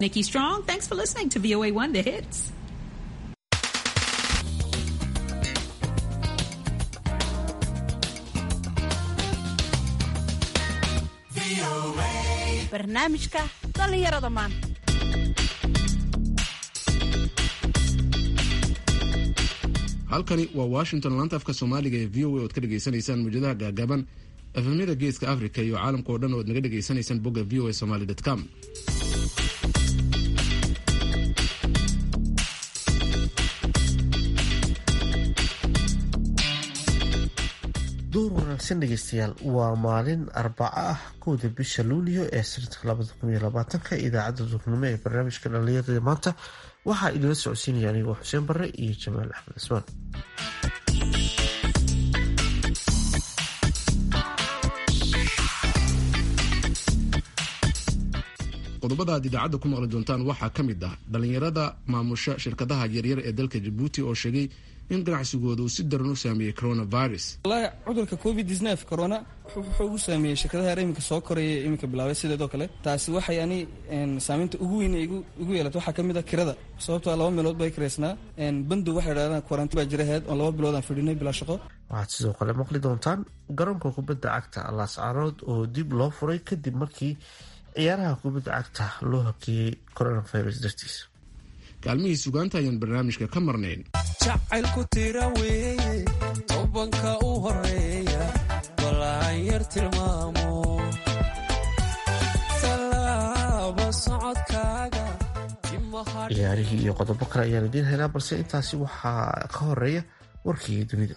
Nikki Strong, thanks for listening to VOA One The Hits. barnaamijka dhallinyarada maanta halkani waa washington laanta afka soomaaliga ee v o a oad ka dhegaysanaysaan muujadaha gaagaaban efemyada geeska africa iyo caalamka oo dhan oad naga dhegaysanaysaan bogga v o a somaly com duur wanaagsan dhegeystayaal waa maalin arbaco ah kowda bisha luulyo ee sanadka labada kun iyo labaatanka idaacadda duurnimo ee barnaamijka dhallinyarada maanta waxaa idila socodsiinaya anigoo xuseen barre iyo jamaal axmed cismaan qodobada aad idaacadda ku maqli doontaan waxaa ka mid ah dhallinyarada maamusha shirkadaha yaryar ee dalka jabuuti oo sheegay in ganacsigooda uu si daran u saameeyey coronavirus wallaahi cudurka covid corona wuxuu ugu saameeyey shirkadaha yar iminka soo koraya iminka bilaabay sideedoo kale taasi waxay ani saameynta ugu weyn igu yeelata waxaa ka mid a kirada sababtoo laba meelood bay kiraysnaa bandow waxay dhahdaan kwarantiin baa jira aheyd oon laba bilood aan fadhinay bilaa shaqo waxaad sidoo kale maqli doontaan garoonka kubadda cagta laascaanood oo dib loo furay kadib markii ciyaaraha kubadda cagta loo hakeeyey coronavirus dartiis kaalmihii sugaanta ayaan barnaamijka ka marnayn jacaylku tira weeye tobanka u horeeya balaan yar tilmaamo tallaaba socodkaaga ciyaarihii iyo qodobo kale ayaan idiin helaa balse intaasi waxaa ka horeeya warkii dunida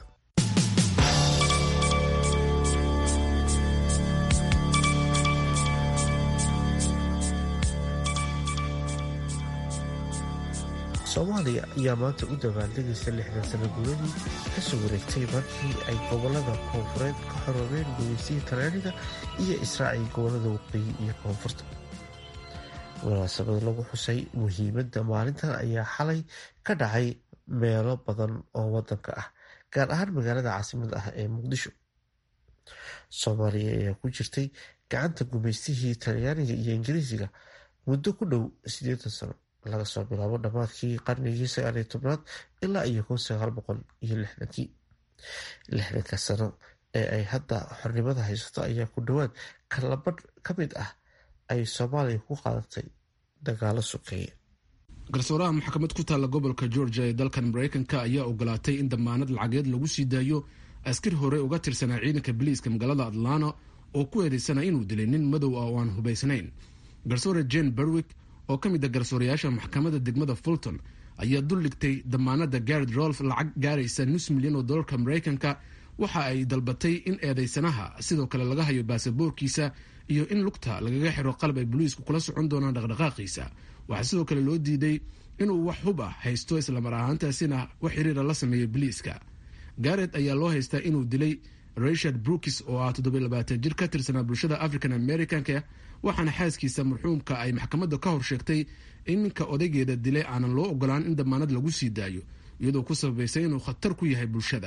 soomaaliya ayaa maanta u dabaaldegaysa lixdan sano guuladii kasoo wareegtay markii ay gobolada koonfureed ka xoroobeen gumeysihii talyaaniga iyo israaciil gobolada waqooyi iyo koonfurta munaasabad lagu xusay muhiimadda maalintan ayaa xalay ka dhacay meelo badan oo wadanka ah gaar ahaan magaalada caasimada ah ee muqdisho soomaaliya ayaa ku jirtay gacanta gumeystihii talyaaniga iyo ingiriisiga muddo ku dhow siddeetan sano laga soo bilaabo dhammaadkii qarnigii sagaaliyo tobnaad ilaa iyo kun sagaal boqol iyo lixdankii lixdanka sano ee ay hadda xornimada haysato ayaa ku dhowaad kalabadh ka mid ah ay soomaaliya ku qaadatay dagaalo sokeeye garsooraha maxkamad ku taalla gobolka georgia ee dalkan mareykanka ayaa ogolaatay in damaanad lacageed lagu sii daayo askari hore uga tirsanaa ciidanka biliiska magaalada atlanta oo ku eedeysana inuu dilay nin madow ah oo aan hubaysnayn garsoore jane berwick oo ka mid a garsoorayaasha maxkamadda degmada fulton ayaa dul dhigtay damaanada gared rolf lacag gaaraysa nus milyan oo dolarka mareykanka waxa ay dalbatay in eedeysanaha sidoo kale laga hayo baasaboorkiisa iyo in lugta lagaga xiro qalab ay boliisku kula socon doonaan dhaqdhaqaaqiisa waxaa sidoo kale loo diiday inuu wax hub ah haysto islamar ahaantaasina wax xiriira la sameeyo boliiska garet ayaa loo haystaa inuu dilay richard brookis oo ah toddobayabaatan jir ka tirsanaa bulshada african americanka waxaana xaaskiisa marxuumka ay maxkamadda ka hor sheegtay in ninka odaygeeda dilay aanan loo ogolaan in damaanad lagu sii daayo iyadoo ku sababaysay inuu khatar ku yahay bulshada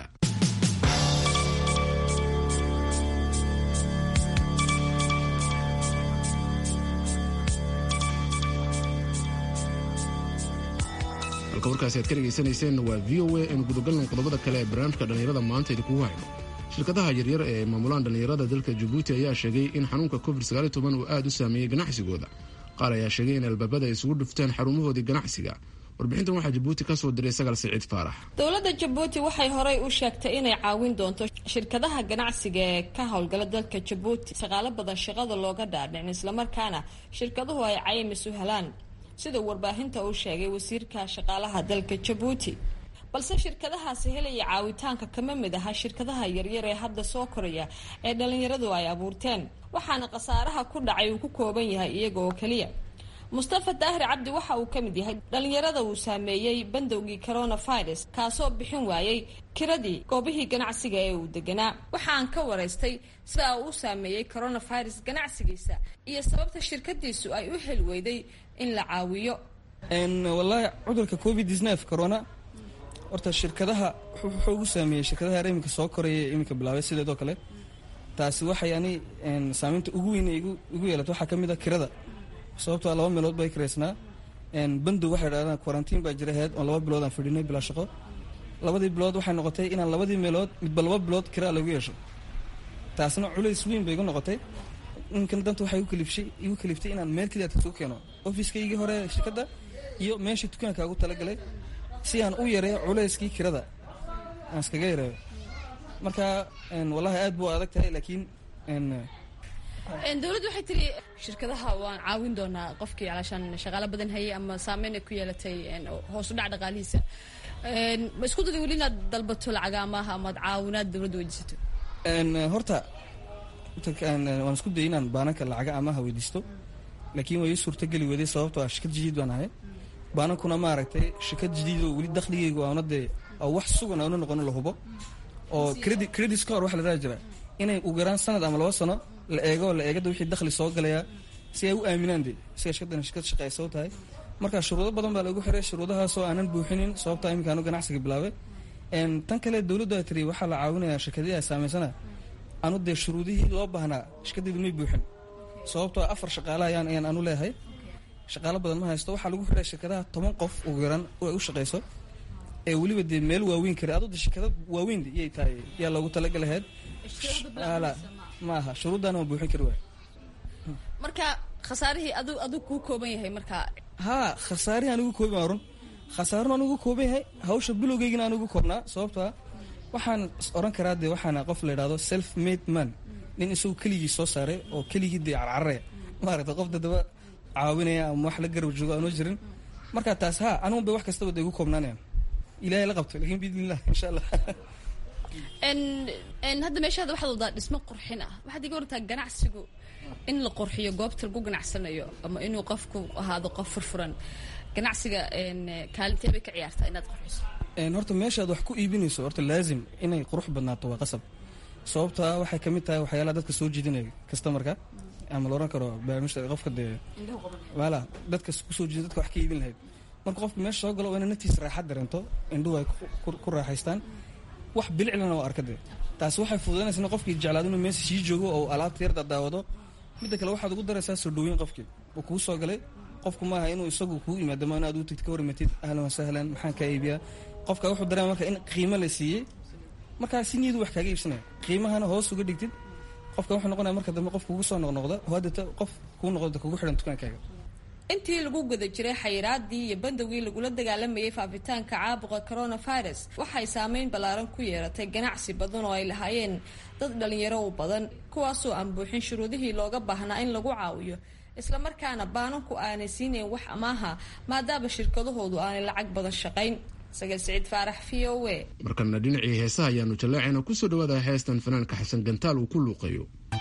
halka warkaasi aad ka dhegaysanayseen waa v o a aynu gudagalnan qodobada kale ee barnaamijka dhallinyarada maanta idinkugu hayno shirkadaha yaryar ee maamulaan dhallinyarada dalka jabuuti ayaa sheegay in xanuunka covid uu aada u saameeyey ganacsigooda qaar ayaa sheegay in albaabada ay isugu dhufteen xarumahoodii ganacsiga warbixintan waxaa jabuuti ka soo diray sagal siciid faarax dowladda jabuuti waxay horey u sheegtay inay caawin doonto shirkadaha ganacsiga ee ka howlgala dalka jabuuti shaqaalo badan shaqada looga dhaadhicin islamarkaana shirkaduhu ay caymis u helaan sida warbaahinta uu sheegay wasiirka shaqaalaha dalka jabuuti balse shirkadahaasi helaya caawitaanka kama mid aha shirkadaha yaryar ee hadda soo koraya ee dhalinyaradu ay abuurteen waxaana khasaaraha ku dhacay uu ku kooban yahay iyaga oo keliya mustafa daahir cabdi waxa uu ka mid yahay dhalinyarada uu saameeyey bandowgii coronavirus kaasoo bixin waayey kiradii goobihii ganacsiga ee uu deganaa waxaan ka waraystay sida uu u saameeyey coronavirus ganacsigiisa iyo sababta shirkadiisu ay u heli weyday in la caawiyo wallaahi cudurka covid corona horta shirkadaha wuxuu ugu saameeyey shirkadaha yar iminka soo koraya iminka bilaabay sideedoo kale taasi waxay ani saameynta ugu weyn igu yeelata waxaa ka mid a kirada sababtoo laba meelood bay kiraysnaa bandow waxay dhahdaan quarantiin baa jira ahayd oo laba bilood aan fadhinay bilaa shaqo labadii bilood waxay noqotay inaan labadii meelood midba laba bilood kiraa lagu yeesho taasna culays weyn bay igu noqotay ninkan danta waxay igu kaliftay inaan meel keliya isugu keeno ofiskaygii hore shirkadda iyo meeshii dukaanka ugu talagalay si aan u yareeyo culayskii kirada aan iskaga yareeyo marka wallahi aad buu adag tahay laakiin dowladdu waxay tiri shirkadaha waan caawin doonaa qofkii calaashaan shaqaalo badan hayay ama saameyn ay ku yeelatay hoos u dhac dhaqaalihiisa ma isku daday weli inaad dalbato lacaga amaaha amaad caawinaad dowladda weydiisato horta waan isku dayay inaan baananka lacaga amaha weydiisto laakiin way ii suurtageli weday sababtoo ah shirkad jadiid baan ahay baanankuna maaragtay shirkad jadiid oo weli dakhligeygu aana dee wax sugan aana noqono la hubo oo credit credit score waxa la dhaha jira inay ugu yaraan sanad ama laba sano la eego la eegada wixii dakhli soo galaya si ay u aaminaan de siga shirkadan shirkad shaqeysa u tahay marka shuruudo badan baa lagu xiray shuruudahaasoo aanan buuxinin sababtaa iminka anu ganacsiga bilaabay tan kale dowladdu ay tiri waxaa la caawinayaa shirkadihii ay saameysana anu dee shuruudihii loo baahnaa shirkadeydu may buuxin sababtoo afar shaqaale ayaan ayaan anu leeyahay shaqaalo badan ma haysto waxaa lagu xiray shirkadaha toban qof ugu yaraan ay u shaqeyso ee weliba dee meel waaweyn kara adoo de shirkada waaweyn iyay tahay yaa loogu talagalahayd ma aha shuruuddaana waa buuxin kari waay marka khasaarihii adu adug kuu kooban yahay marka haa khasaarihi anigu kooban waa run khasaarun anigu kooban yahay hawsha bilowgeygina anigu koobnaa sababtoo ah waxaan oran karaa dee waxaana qof la idhahdo self made man nin isagu keligii soo saaray oo keligii dee carcararaya maaragta qof dadaba caawinaya ama wax la garab joogo aanoo jirin marka taas haa anigun bay wax kastaba da igu koobnaanayaan ilahay la qabto lakin biidnillah insha allah hadda meeshaada waxaad wadaa dhismo qurxin ah waxaad iga wartaa ganacsigu in la qurxiyo goobta lagu ganacsanayo ama inuu qofku ahaado qof furfuran ganacsiga kaalintee bay ka ciyaartaa inaad qurxiso horta meeshaad wax ku iibinayso horta laazim inay qurux badnaato waa qasab sababtaa waxay kamid tahay waxyaalaha dadka soo jiidanaya customarka ama la oran karo barnaamijta qofka dee wala dadka kusoo jiida dadka wax ka iibin lahayd marka qofka meesha soo galo waa ina naftiisa raaxad dareento indhuhu ay ku raaxaystaan wax biliclana waa arkade taasi waxay fududanaysa in qofkii jeclaado inuu meesha sii joogo oo alaabta yarda daawado midda kale waxaad ugu daraysaa soo dhaweyn qofkii uu kuu soo galay qofku maaha inuu isagu kuu yimaado ma inaad u tagti ka warmatid ahlan wasahlan maxaan kaa iibiyaa qofka wuxuu dareema marka in qiimo la siiyey markaa si niyadu wax kaaga iibsanaya qiimahana hoos uga dhigtid qofka wuxuu noqonaya marka dambe qof kugu soo noqnoqda oo haddata qof kuu noqdo kugu xidhan dukaankaaga intii lagu guda jiray xayiraadii iyo bandowgii lagula dagaalamayay faafitaanka caabuqa coronavirus waxay saameyn ballaaran ku yeeratay ganacsi badan oo ay lahaayeen dad dhalinyaro u badan kuwaasoo aan buuxin shuruudihii looga baahnaa in lagu caawiyo islamarkaana baananku aanay siinayn wax amaaha maadaama shirkadahoodu aanay lacag badan shaqayn sagal siciid faarax v o a markana dhinacii heesaha ayaanu jaleecayna kusoo dhawaada heestan fanaanka xasan gantaal uu ku luuqayo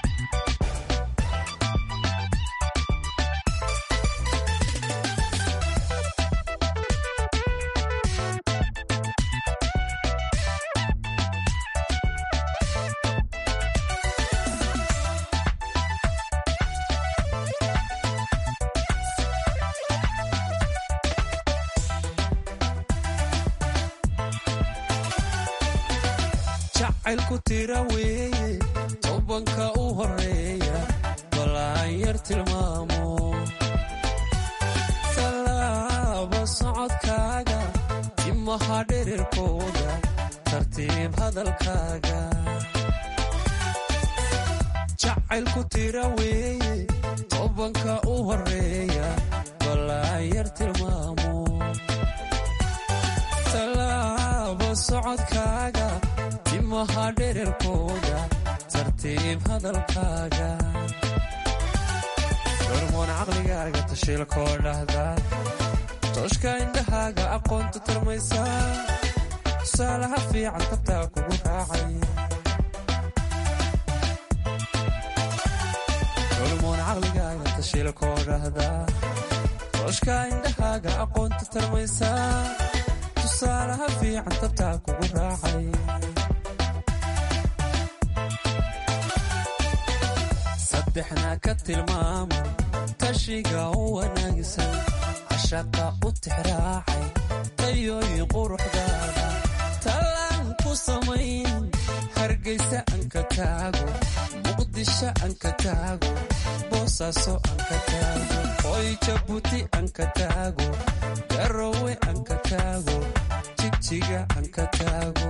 jacaylku tira weeye tobanka u horeeya balaan yar tilmaamo tallaaba socodkaaga timaha dherirkooda tartiib hadalkaaga jacaylku tira weeye tobanka u horeeya balaan yar tilmaamo tallaaba socodkaaga timaha dhererkooda tartiib hadalkaaga hormoon caqligaaga tashiilkoo dhahda tooshka indhahaaga aqoonta tarmaysaa tusaalaha fiican tabtaa kugu raacaya hormoon caqligaaga tashiilkoo dhahda tooshka indhahaaga aqoonta tarmaysaa tusaalaha fiican tabtaa kugu raacaya saddexna ka tilmaamo tashiga u wanaagsan cashaqa u tixraacay tayooyin quruxdaada talaan ku samayn hargeysa aan ka taago muqdisho aan ka taago boosaaso aan ka taago hoy jabuuti aan ka taago garowe aan ka taago jigjiga aan ka taago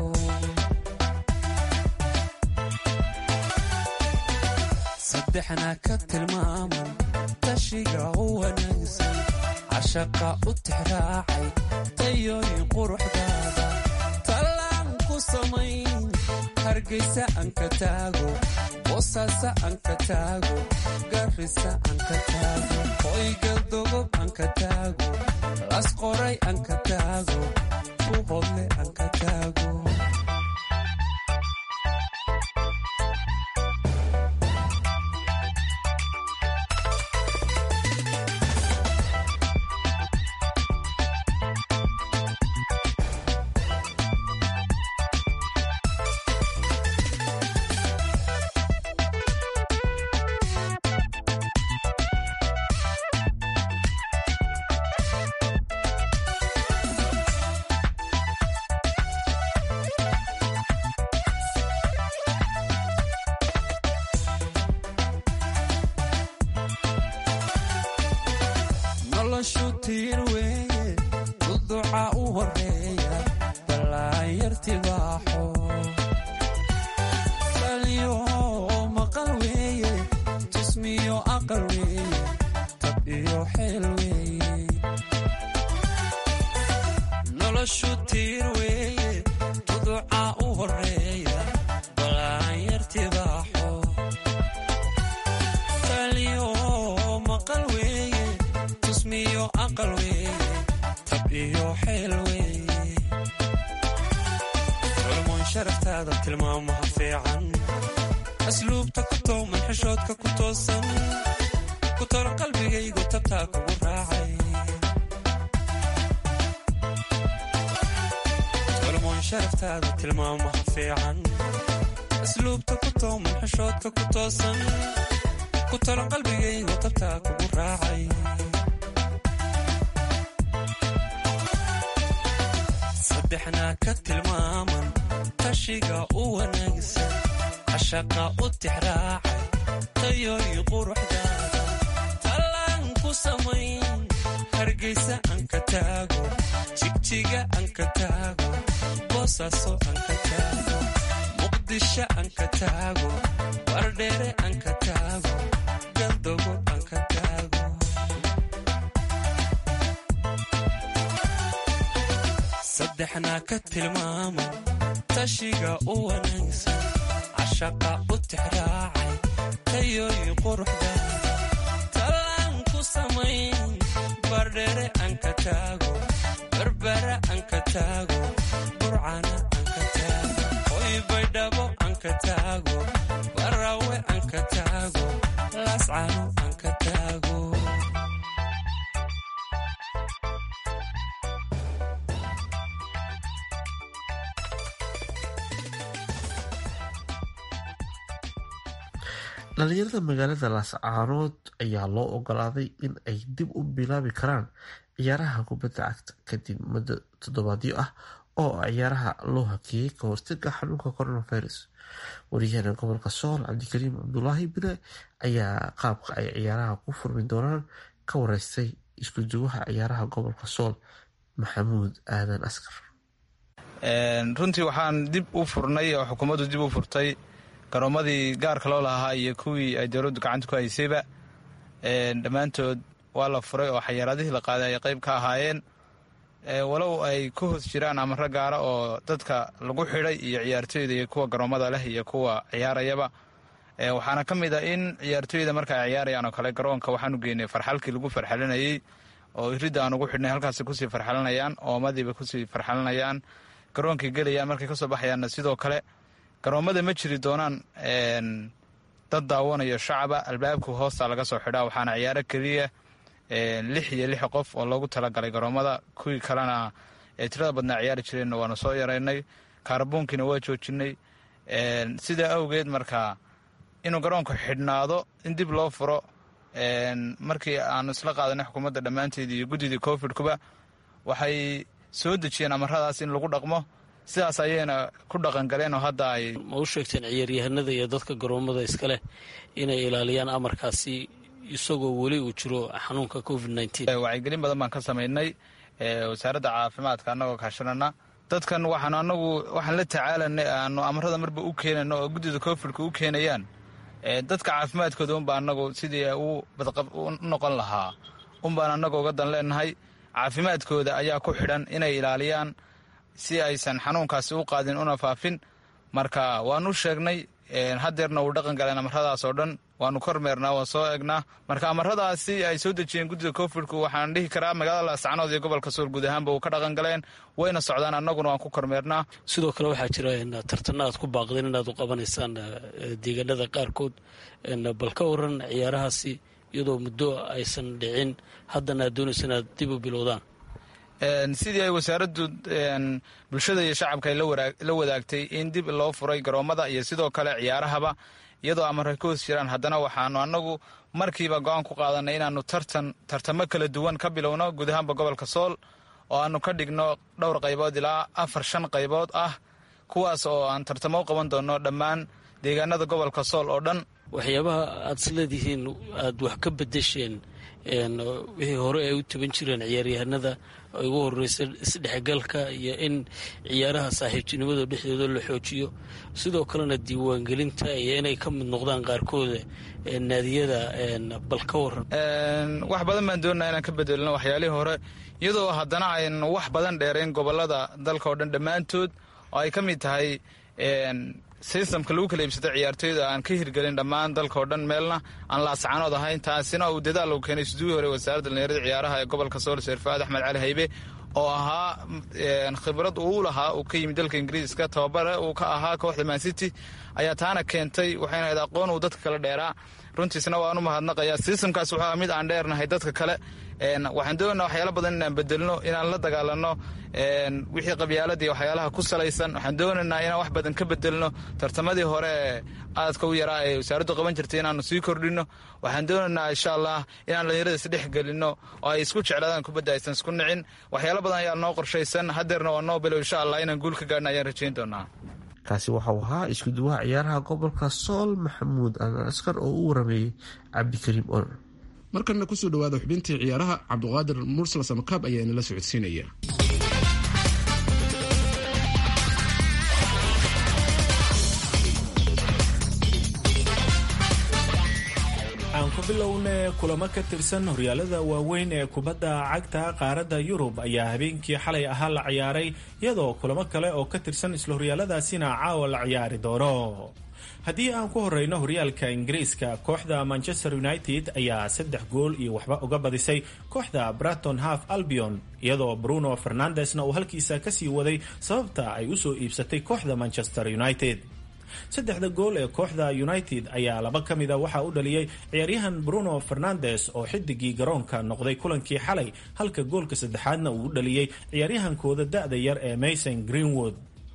saddexna ka tilmaaman tashiga u wanaagsan cashaqa u tixraacay tayooyin quruxdaada talaan ku samayn hargeysa aan ka taago boosaaso aan ka taago garrisa aan ka taago hoygaldogob aan ka taago lasqoray aan ka taago buhodle aan ka taago noloshu tiir weeye duduca u horeeya ballaanyartibaaxo salyo maqal weeye jismiyo aqal weeye tab iyo xeel weeye noloshu tiir weeye duduca u horeeya ballaanyartibaaxo salyo maqal weeye tusmiyo aqal weeye tab iyo xeel weeye culmoon sharaftaada tilmaamaha fiican asluubta ku tooman xishoodka ku toosan ku tolo qalbigaygu tabtaa kugu raacay culmoon sharaftaada tilmaamaha fiican asluubta ku tooman xishoodka ku toosan ku tolo qalbigaygu tabtaa kugu raacay saddexna ka tilmaaman tashiga u wanaagsan cashaqa u tixraacay tayooyi quruxdaada talaan ku samayn hargeysa aan ka taago jigjiga aan ka taago boosaaso aan ka taago muqdisho aan ka taago wardheere aan ka taago galdogo aan ka taago saddexna ka tilmaaman tashiga u wanaagsan cashaqa u tixraacay tayooyi quruxdaada talaan ku samayn bardheere aan ka taago barbara aan ka taago burcana aan ka taago hoy baydhabo aan ka taago waraawe aan ka taago laascano aan ka taago dhalinyarada magaalada laascaanood ayaa loo ogolaaday in ay dib u bilaabi karaan ciyaaraha kubadda cagta kadib muddo toddobaadyo ah oo ciyaaraha loo hakeeyey ka hortaga xanuunka coronavirus wariyahana gobolka sool cabdikariim cabdulaahi bile ayaa qaabka ay ciyaaraha ku furmi doonaan ka wareystay isku duwaha ciyaaraha gobolka sool maxamuud aadan askar runtii waxaan dib u furnay oo xukuumaddu dib u furtay garoomadii gaarka loo lahaa iyo kuwii ay dowladdu gacanta ku haysayba dhammaantood waa la furay oo xayaaradihii la qaaday ay qayb ka ahaayeen walow ay ku hoos jiraan amaro gaara oo dadka lagu xidhay iyo ciyaartooyda iyo kuwa garoomada leh iyo kuwa ciyaarayaba waxaana ka mid a in ciyaartooyda marka ay ciyaarayaan oo kale garoonka waxaanu geynay farxalkii lagu farxalinayey oo iridda aan ugu xidhnay halkaasi kusii farxalinayaan oomadiiba kusii farxalinayaan garoonkay gelayaan markay kasoo baxayaanna sidoo kale garoomada ma jiri doonaan dad daawanayo shacaba albaabka hoosta laga soo xidhaa waxaana ciyaaro keliya lix iyo lix qof oo loogu talagalay garoomada kuwii kalena ee tirada badnaa ciyaari jireenna waanu soo yaraynay kaarboonkiina waa joojinay sidaa awgeed markaa inuu garoonku xidhnaado in dib loo furo markii aanu isla qaadanay xukuumadda dhammaanteed iyo guddidii covidkuba waxay soo dejiyeen amaradaas in lagu dhaqmo sidaas ayayna ku dhaqangaleen oo hadda ay ma u sheegteen ciyaaryahanada iyo dadka garoomada iskaleh inay ilaaliyaan amarkaasi isagoo weli uu jiro xanuunka covid wacyigelin badan baan ka samaynay wasaaradda caafimaadka annagoo kaashanana dadkan waxaan anagu waxaan la tacaalanay aanu amarada marba u keenano oo guddida covidka u keenayaan dadka caafimaadkooda unbaa anagu sidii u badqab u noqon lahaa unbaan annagu uga dan leenahay caafimaadkooda ayaa ku xidhan inay ilaaliyaan si aysan xanuunkaasi u qaadin una faafin marka waanu sheegnay hadeerna uu dhaqan galeen amaradaas oo dhan waanu kormeernaa waan soo egnaa marka amaradaasi ay soo dejiyeen guddida covidku waxaan dhihi karaa magaalada laascanood iyo gobolka sool guud ahaanba uu ka dhaqan galeen wayna socdaan annaguna waan ku kormeernaa sidoo kale waxaa jira tartana aad ku baaqdeen inaad u qabanaysaan deegaanada qaarkood bal ka waran ciyaarahaasi iyadoo muddo aysan dhicin haddana aad doonaysa inaad dib u bilowdaan sidii ay wasaaraddu bulshada iyo shacabka ay la wadaagtay in dib loo furay garoommada iyo sidoo kale ciyaarahaba iyadoo amarka ka hoos jiraan haddana waxaanu annagu markiiba go-aan ku qaadanay inaanu tartan tartamo kala duwan ka bilowno guud ahaanba gobolka sool oo aanu ka dhigno dhowr qaybood ilaa afar shan qaybood ah kuwaas oo aan tartamo u qaban doonno dhammaan deegaanada gobolka sool oo dhan waxyaabaha aad isleedihiin aad wax ka bedesheen wixii hore ay u taban jireen ciyaaryahanada ay ugu horeysa isdhexgalka iyo in ciyaaraha saaxiibtinimada dhexdooda la xoojiyo sidoo kalena diiwaangelinta iyo inay ka mid noqdaan qaarkooda naadiyada bal ka waran wax badan baan doonaa inaan ka bedelno waxyaalihii hore iyadoo haddana aynu wax badan dheerayn gobolada dalka oo dhan dhammaantood oo ay ka mid tahay sistamka lagu kala iibsata ciyaartooyda aan ka hirgelin dhammaan dalka oo dhan meelna aan laascanood ahayn taasina uu dadaal u keenay suduuhi hore wasaaradda dhalinyarada ciyaaraha ee gobolka sool sheerfaad axmed cali haybe oo ahaa khibrad uu lahaa uu ka yimid dalka ingiriiska tababare uu ka ahaa kooxda mancity ayaa taana keentay waxayna ahayd aqoon uu dadka kale dheeraa runtiisna waan u mahadnaqayaa sistamkaas wuxuu aha mid aan dheernahay dadka kale waxaan doonaa waxyaala badan inaan bedelno inaan la dagaalano wixii qabyaaladii waxyaalaha ku salaysan waxaan doonaynaa inaan wax badan ka bedelno tartamadii hore ee aadka u yaraa ee wasaaraddu qaban jirtay inaanu sii kordhino waxaan doonaynaa insha allah inaan dhalinyarada isdhex gelino oo ay isku jeclaadaan kubadda aysan isku nicin waxyaala badan ayaa noo qorshaysan hadeerna waa noo bilow insha allah inaan guul ka gaarna ayaan rajayn doonaa kaasi waxau ahaa isku duwaha ciyaaraha gobolka sool maxamuud aadan askar oo u warameeyey cabdikariim olol markana kusoo dhawaada xubintii ciyaaraha cabduqaadir mursal samakaab ayaa inala socodsiinaya aan ku bilowne kulamo ka tirsan horyaalada waaweyn ee kubadda cagta qaaradda yurub ayaa habeenkii xalay ahaa la ciyaaray iyadoo kulamo kale oo ka tirsan isla horyaaladaasina caawa la ciyaari doono haddii aan ku horeyno horyaalka ingiriiska kooxda manchester united ayaa saddex gool iyo waxba uga badisay kooxda braton half albion iyadoo bruno fernandesna uu halkiisa kasii waday sababta ay usoo iibsatay kooxda manchester united saddexda gool ee kooxda united ayaa laba ka mida waxaa u dhaliyey ciyaaryahan bruno fernandes oo xidigii garoonka noqday kulankii xalay halka goolka saddexaadna uu u dhaliyey ciyaaryahankooda da-da yar ee mason greenwood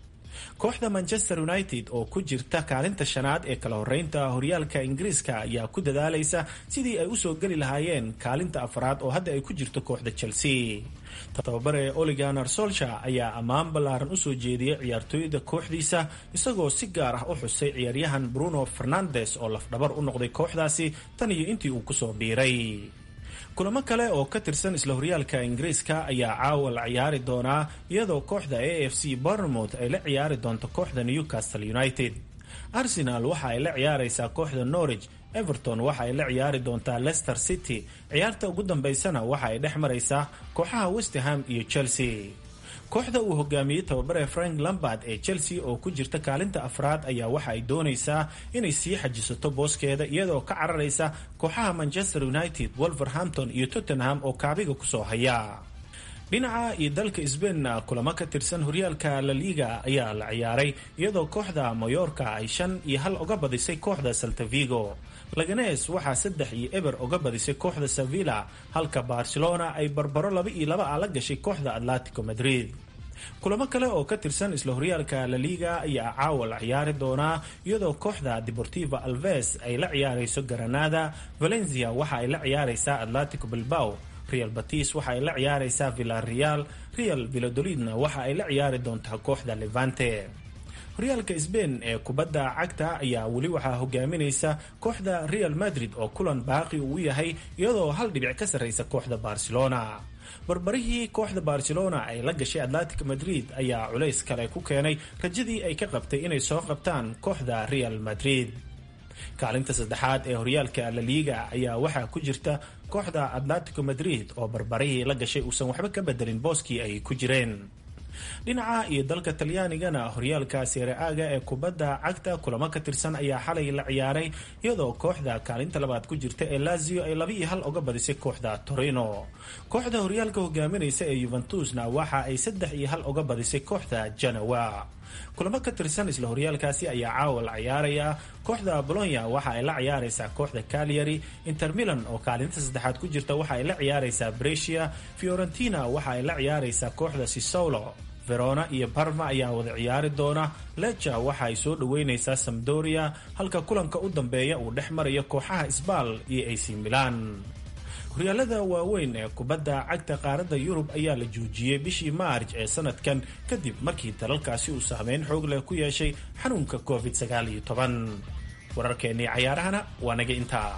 kooxda manchester united oo ku jirta kaalinta shanaad ee kala horeynta horyaalka ingiriiska ayaa ku dadaalaysa sidii ay usoo geli lahaayeen kaalinta afraad oo hadda ay ku jirto kooxda chelsea tababare oliganar solsha ayaa ammaan ballaaran usoo jeediyey ciyaartooyda kooxdiisa isagoo si gaar ah u xusay ciyaaryahan bruno fernandes oo lafdhabar u noqday kooxdaasi tan iyo intii uu kusoo biiray kulamo kale oo ka tirsan isla horyaalka ingiriiska ayaa caawa la ciyaari doonaa iyadoo kooxda a f c bournemouth ay la ciyaari doonto kooxda newcastle united arsenal waxa ay la ciyaareysaa kooxda norwich everton waxa ay la ciyaari doontaa leicester city ciyaarta ugu dambeysana waxa ay dhex maraysaa kooxaha westham iyo chelsea kooxda uu hogaamiyey tababare frank lambard ee chelsea oo ku jirta kaalinta afraad ayaa waxa ay doonaysaa inay sii xajisato booskeeda iyadoo ka cararaysa kooxaha manchester united wolverhampton iyo tottenham oo kaabiga kusoo haya dhinaca iyo dalka sbainna kulamo ka tirsan horyaalka la liga ayaa la ciyaaray iyadoo kooxda mayorka ay shan iyo hal uga badisay kooxda saltavigo laganes waxaa saddex iyo eber uga badisay kooxda sevilla halka barcelona ay barbaro laba iyo laba a la gashay kooxda atletico madrid kulamo kale oo ka tirsan isla horyaalka la liga ayaa caawa la ciyaari doonaa iyadoo kooxda deportiva alves ay la ciyaarayso granada valencia waxa ay la ciyaaraysaa atletico bilbao real batis waxa ay la ciyaaraysaa villareal real villadolidna waxa ay la ciyaari doontaa kooxda levante horyaalka sbain ee kubadda cagta ayaa weli waxaa hogaaminaysa kooxda real madrid oo kulan baaqi uu yahay iyadoo hal dhibic ka sarraysa kooxda barcelona barbarihii kooxda barcelona ay la gashay atlantic madrid ayaa culays kale ku keenay rajadii ay ka qabtay inay soo qabtaan kooxda real madrid kaalinta saddexaad ee horyaalka laliiga ayaa waxaa ku jirta kooxda atlantico madrid oo barbarihii la gashay uusan waxba ka bedelin booskii ay ku jireen dhinaca iyo dalka talyaanigana horyaalka seere-aaga ee kubadda cagta kulamo ka tirsan ayaa xalay la ciyaaray iyadoo kooxda kaalinta labaad ku jirta ee lazio ay laba iyo hal uga badisay kooxda torino kooxda horyaalka hogaaminaysa ee yuventusna waxa ay saddex iyo hal uga badisay kooxda janawa kulamo ka tirsan isla horyaalkaasi ayaa caawa la ciyaaraya kooxda bolonya waxa ay la ciyaaraysaa kooxda calyary inter milan oo kaalinta saddexaad ku jirta waxa ay la ciyaaraysaa brecia fiorentina waxa ay la ciyaaraysaa kooxda sisolo verona iyo barma ayaa wada ciyaari doona leja waxa ay soo dhaweynaysaa samdoria halka kulanka u dambeeya uu dhex marayo kooxaha sbal iyo ac milan horyaalada waaweyn ee kubadda cagta qaaradda yurub ayaa la joojiyey bishii maarj ee sanadkan kadib markii dalalkaasi uu saameyn xoog leh ku yeeshay xanuunka covid wararkeennii cayaarahana waa naga intaa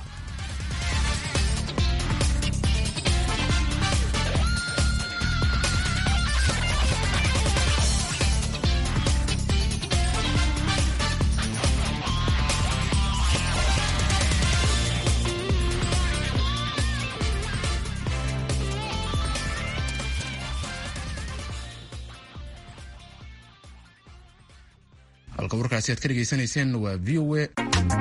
halka warkaasi aad ka dhegaysanayseen waa v o a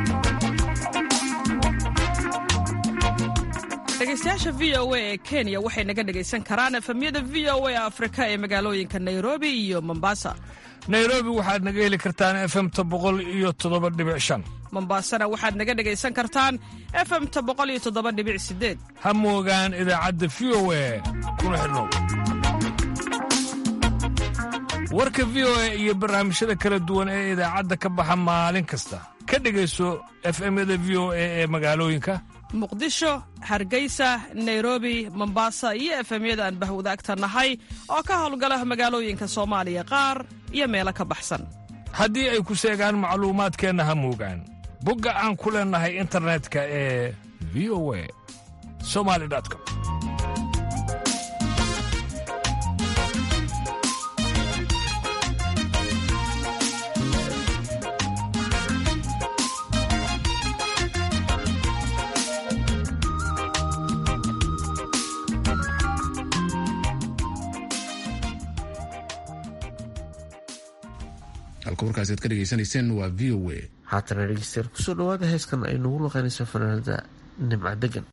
dhegeystayaasha v o a ee kenya waxay naga dhegaysan karaan efemyada v o a afrika ee magaalooyinka nairobi iyo mombasa nairobi waxaad naga heli kartaan efemta boqol iyo toddoba dhibic shan mombasana waxaad naga dhegaysan kartaan efemta boqol iyo toddoba dhibic sideed ha moogaan idaacadda v o a kuna xidhnow warka v o a iyo barnaamijyada kala duwan ee idaacadda ka baxa maalin kasta ka dhegayso efemyada v o a ee magaalooyinka muqdisho hargeysa nairobi mombasa iyo efemyada aan bahwadaagta nahay oo ka howlgala magaalooyinka soomaaliya qaar iyo meelo ka baxsan haddii ay ku seegaan macluumaadkeenna ha moogaan bogga aan ku leennahay internetka ee v o a somali com halka warkaasi aad ka dhegaysanayseen waa v o a haatana dhegeystayaal kusoo dhawaada heeskan ay nagu luqeynayso fanaanada nimca degan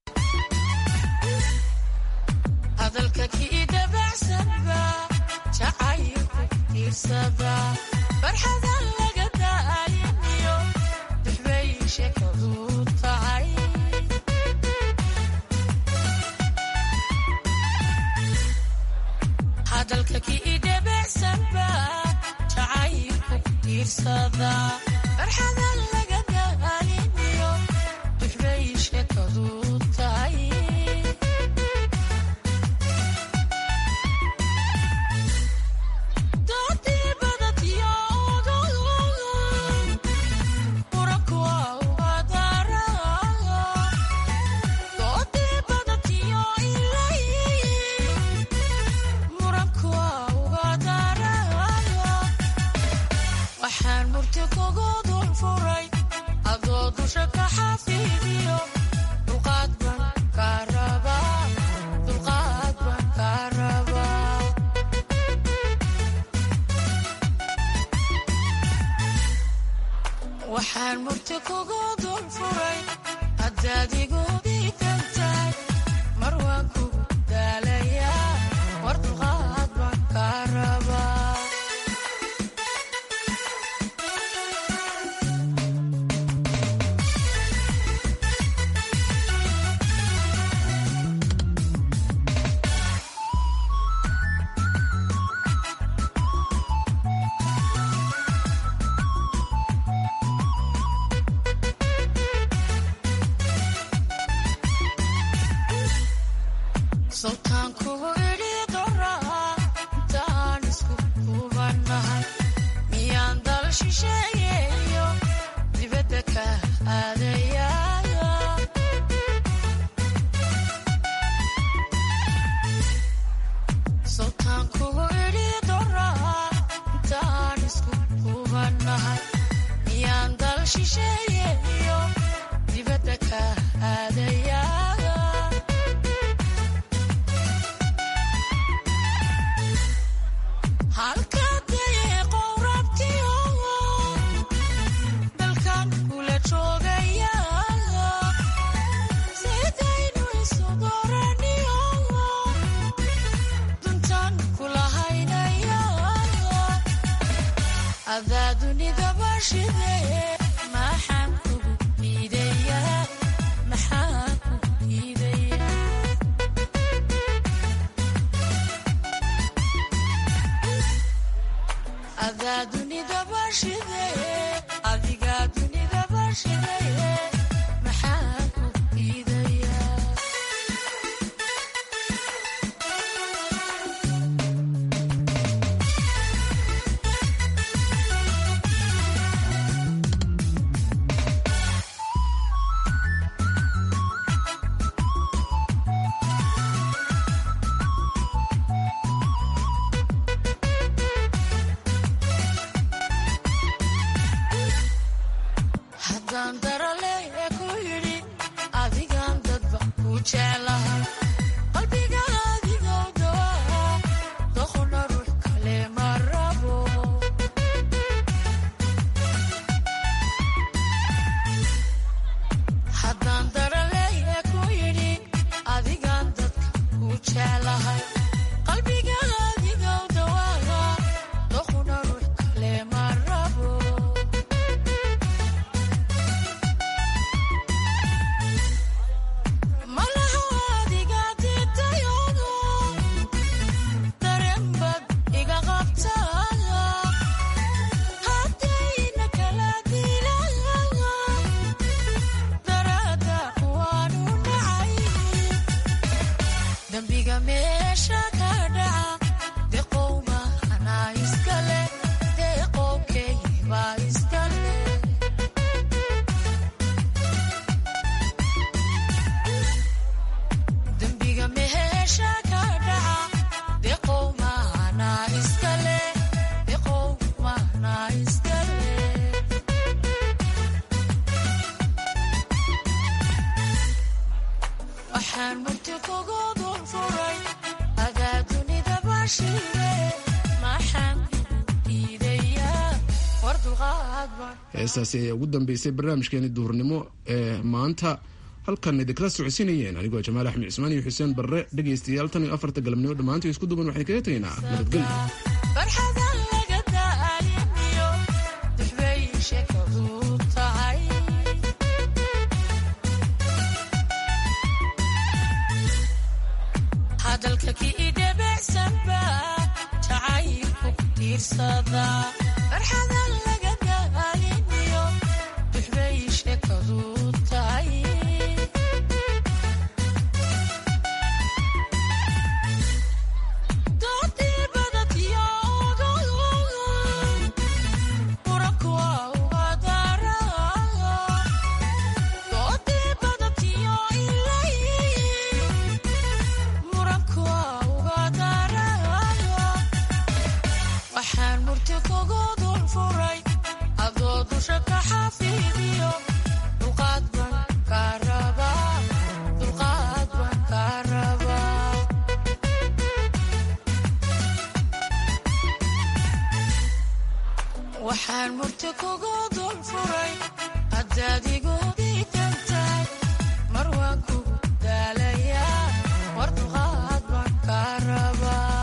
heestaasi ayaa ugu dambeysay barnaamijkeeni duhurnimo ee maanta halkan idinkala socodsiinayeen anigoo jamaal axmed cismaan iyo xuseen barre dhegaystayaal tan iyo afarta galabnimo dhammaantii isku duban waxaan kaga tegaynaa nabadgelyo waxaan murti kugu dul furay haddaad igu diidantahay mar waan kugu daalayaa war dulqaad baan kaa rabaa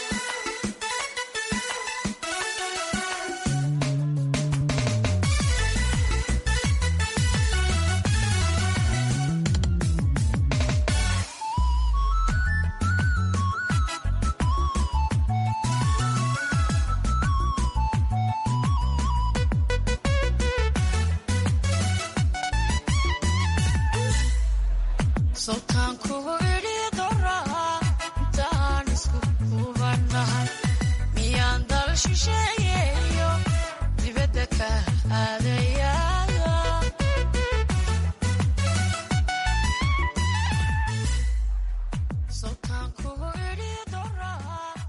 sultaan kugu idhi doraa intaan isku hubanahay miyaan dal shisheey